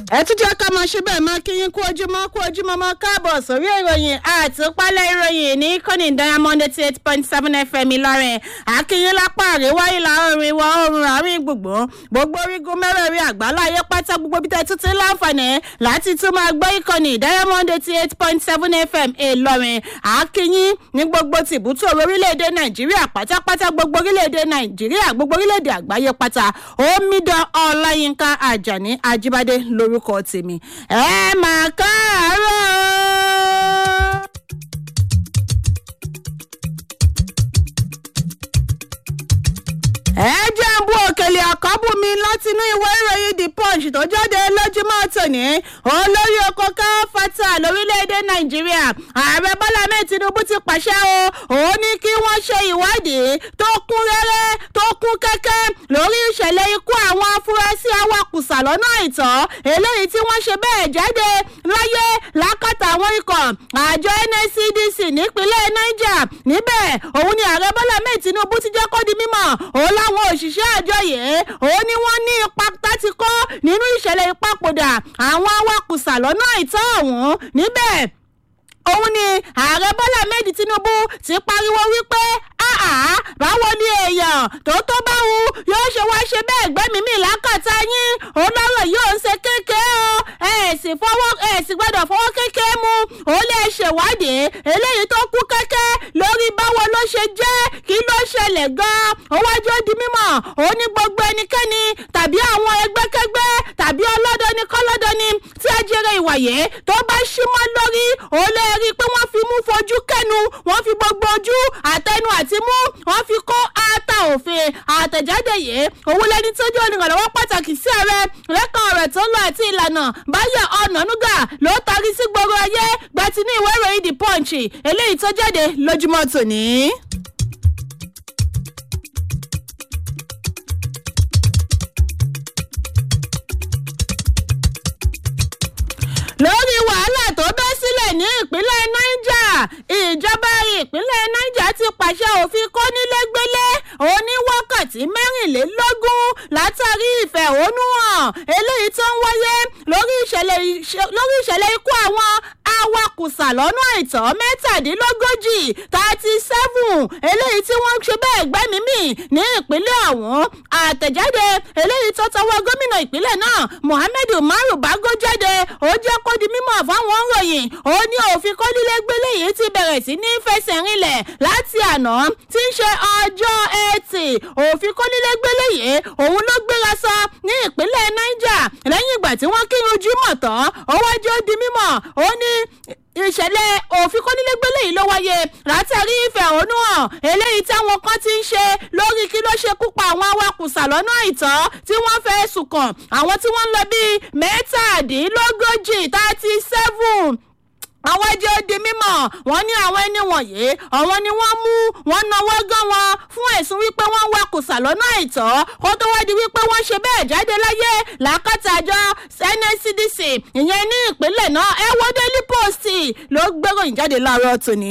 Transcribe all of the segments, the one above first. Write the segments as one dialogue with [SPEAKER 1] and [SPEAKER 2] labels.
[SPEAKER 1] ẹ tún jẹ́ ká máa ṣe bẹ́ẹ̀ máa kí yín kú ojúmọ́ kú ojúmọ́ mọ́ káàbọ̀ sórí ìròyìn àtúpalẹ̀ ìròyìn ní kọ́ni diamond eighty eight point seven fm ìlọrin àkíyín lápá àríwá ìlà oòrùn ìwọ̀ oòrùn àárín gbogbo gbogbo orígun mẹ́rẹ̀ẹ̀rin àgbáláyé pátá gbogbo bí tẹ́tí ti láǹfààní láti tún máa gbọ́ ìkànnì diamond eighty eight point seven fm ìlọrin àkíyín ní gbogbo tìbútò orílẹ̀-èdè nàìjíríà pátápátá gbogbo orílẹ̀-èdè nàìjíríà gbogbo orílẹ̀-èdè àgbáyé pátá omidan ọláyínká àjàní ajíbádé lórúkọ tèmi ẹ máa káàárọ̀. ẹ jẹ́ ń bú òkèlè àkọ́bù mi látinú ìwé ìròyìn the punch tó jáde lójúmọ́ tòní olórí oko káfátà lórílẹ̀‐èdè nàìjíríà ààrẹ bọ́lá mẹ́ẹ̀ tinubu ti pàṣẹ o òun ní kí wọ́n ṣe ìwádìí tó kún rẹ́rẹ́ tó kún kẹ́kẹ́ lórí ìṣẹ̀lẹ̀ ikú àwọn afurasí awakùsà lọ́nà àìtọ́ eléyìí tí wọ́n ṣe bẹ́ẹ̀ jáde láyé lákàtà àwọn ikọ̀ àjọ nscdc nípínlẹ̀ niger níbẹ̀ òun ni ààrẹ bọ́lá mẹ́ẹ̀ tinubu ti jẹ́ kó di mímọ́ òun láwọn òṣìṣẹ́ àjọ yìí òun ni wọ́n ní ipa táti kọ́ nínú ìṣẹ̀lẹ̀ ìpapòdà àwọn awakùsà lọ́nà àìtọ́ ọ̀hún níbẹ̀ òun ni ààrẹ bọ́lá méjì tinubu ti pariwo wípé àá báwo ni èèyàn tó tó bá wù yóò ṣe wá ṣe bẹ́ẹ̀ gbẹ́mìí mi lákàtà yín olóró yóò ń ṣe kékeré o ẹ̀ sì fọwọ́ ẹ̀ sì gbọ́dọ̀ fọwọ́ kékeré mu ó lè ṣèwádìí eléyìí tó kú kẹ́kẹ́ lórí báwo ló ṣe jẹ́ kí ló ṣẹlẹ̀ gan-an òwájú ó di mímọ̀ ó ní gbogbo ẹnikẹ́ni tàbí àwọn ẹgbẹ́kẹ́gbẹ́ tàbí ọlọ́dọni kọ́lọ́dọni tí ajẹ́rẹ́ ìwàyé tó bá ṣímọ́ lórí ó lè rí i pé wọ́n fi mú fojú kẹ́nu wọ́n fi gbogbo ojú àtẹnu àti mú wọ́n fi kó ata òfin àtẹ̀jáde yìí òun lẹni tó jẹ́ olùrànlọ́wọ́ pàtàkì sí ààrẹ lẹ́kàn ọ̀rọ̀ tó ń lọ àti ìlànà báyọ̀ ọ̀nànúgà ló tarí sí gbogbo ayé gbàtí ní ìwé ìròyìn the punch eléyìí tó jáde lójúmọ́ tòní. lórí wàhálà tó bẹ́ sílẹ̀ ní ìpínlẹ̀ niger ìjọba ìpínlẹ̀ niger ti pàṣẹ òfin kónílégbélé oníwákàtí mẹ́rìnlélógún látàrí ìfẹ̀hónúhàn eléyìí tó ń wáyé lórí ìṣẹ̀lẹ̀ ikú àwọn awakùsà lọ́nà àìtọ́ mẹ́tàdínlógójì thirty seven eléyìí tí wọ́n ń ṣe bẹ́ẹ̀ gbẹ́mìí mì ní ìpínlẹ̀ ọ̀hún àtẹ̀jáde eléyìí tó tọwọ́ gómìnà ìpínlẹ̀ náà mohammed umaru bago jáde ó jẹ́ kó di mímọ̀ fáwọn òròyìn ó ní òfin kọ́nílégbélé yìí ti bẹ̀rẹ̀ sí ní fẹsẹ̀ rinlẹ̀ láti àná tí ń ṣe ọjọ́ ẹtì òfin kọ́nílégbélé yìí òun ló gbéra sọ ní ìpínlẹ̀ niger lẹ́yìn ìgbà tí wọ́n kírun júmọ̀ tán ó wájú ó di mímọ̀ ó ní ìṣẹ̀lẹ̀ òfin kọ́nílégbélé yìí ló wáyé látàrí ìfẹ̀hónúhàn eléyìí táwọn kan ti ń ṣe lórí kí ló ṣe kúpa àwọn awakùsà lọ́nà àìtọ́ tí wọ́n fẹ́ sùn kàn àwọn tí wọ́n ń lọ bíi mẹ́tàdínlógójì thirty seven àwọn ẹjọ́ di mímọ̀ wọ́n ní àwọn ẹni wọ̀nyí àwọn ni wọ́n mú wọn náwó gán wọn fún ẹ̀sùn wípé wọ́n wá kùsà lọ́nà àìtọ́ kó tó wá di wípé wọ́n ṣe bẹ́ẹ̀ jáde láyé làákàtà àjọ nscdc ìyẹn ní ìpínlẹ̀ náà ẹ wọ́n daily post ló gbéròyìn jáde láàárọ̀ tòní.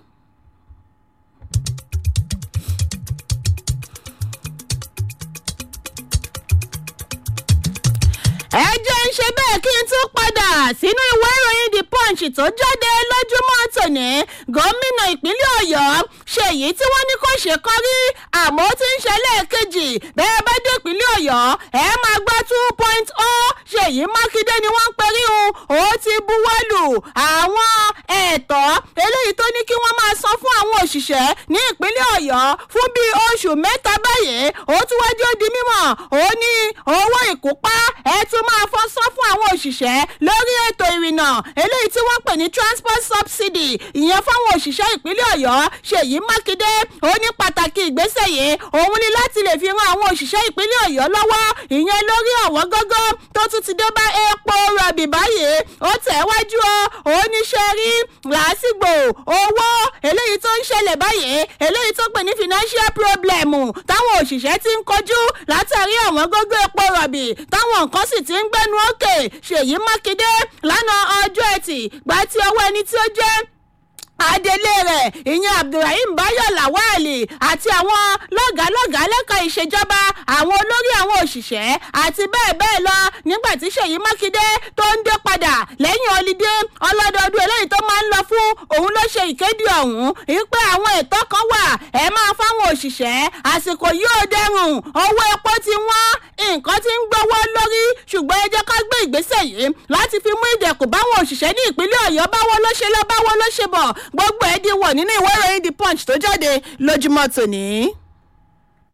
[SPEAKER 1] ẹ jẹ́ ń ṣe bẹ́ẹ̀ kí n tún padà sínú ìwé ìròyìn the punch tó jáde lójúmọ́ tòní gómìnà ìpínlẹ̀ ọ̀yọ́ ṣèyí tí wọ́n ní kò ṣe kọ́ rí àmọ́ ó ti ń ṣe lẹ́ẹ̀kejì bẹ́ẹ̀ bá dé ìpínlẹ̀ ọ̀yọ́ ẹ máa gbọ́ two point o ṣèyí mákindé ni wọ́n ń perí un ó ti buwọ́lù àwọn ẹ̀tọ́ eléyìí tó ní kí wọ́n máa san fún àwọn òṣìṣẹ́ ní ìpínlẹ̀ ọ̀yọ́ fún bíi oṣù mẹ́ta báyìí ó tún wájú ó di mímọ̀ ó ní owó ìkópa ẹ tún máa fọ́ sán fún àwọn òṣìṣẹ́ lórí ètò ìrìnnà eléyìí tí wọ́n pè ní transport subsidy ìyẹn fáwọn òṣìṣẹ́ ìpínlẹ̀ ọ̀yọ́ ṣèyí mákindé ó ní pàtàkì ìgbésẹ̀ yìí òun ni láti lè fi ran àwọn òṣìṣẹ́ ìpínlẹ̀ ọ̀yọ́ lọ́wọ́ ìyẹn lórí ọ̀wọ́ gógó tó tún ti dé bá epo rọ̀bì báyìí ó tẹ̀ wájú ọ oníṣẹ́ rí làásìgbò owó eléyìí tó ń ṣẹlẹ̀ báyìí eléyìí tó pè ní financial problem táwọn òṣìṣẹ́ ti ń kojú látàrí àwọn gógó epo rọ̀bì táwọn nǹkan sì ti ń gbẹ́nu òkè ṣèyí mákindé lánàá ọjọ́ ẹtì gbà tí ọwọ́ ẹni tí ó jẹ́ adelé rẹ̀ ìyẹn abdulrahim bayo lawali àti àwọn lọ́gàálọ́gàá lẹ́ka ìṣèjọba àwọn olórí àwọn òṣìṣẹ́ àti bẹ́ẹ̀ bẹ́ẹ̀ lọ nígbà tí ṣèyí mákindé tó ń dé padà lẹ́yìn ọlídé ọlọ́dọọdún eléyìí tó máa ń lọ fún òun ló ṣe ìkéde ọ̀hún wípé àwọn ètò kan wà ẹ máa fáwọn òṣìṣẹ́ àsìkò yóò dẹrùn owó epo ti wọ́n nǹkan ti ń gbowó lórí ṣùgbọ́n ẹ jẹ́ ká gbé ìgbésẹ̀ yìí láti fi mú ìdẹ̀kùn báwọn òṣìṣẹ́ ní ìpínlẹ̀ ọ̀yọ́ báwo ló ṣe lọ báwo ló ṣe bọ̀ gbogbo ẹ̀ di wọ̀ nínú ìwé ìròyìn the punch tó jáde lójúmọ́ tòní.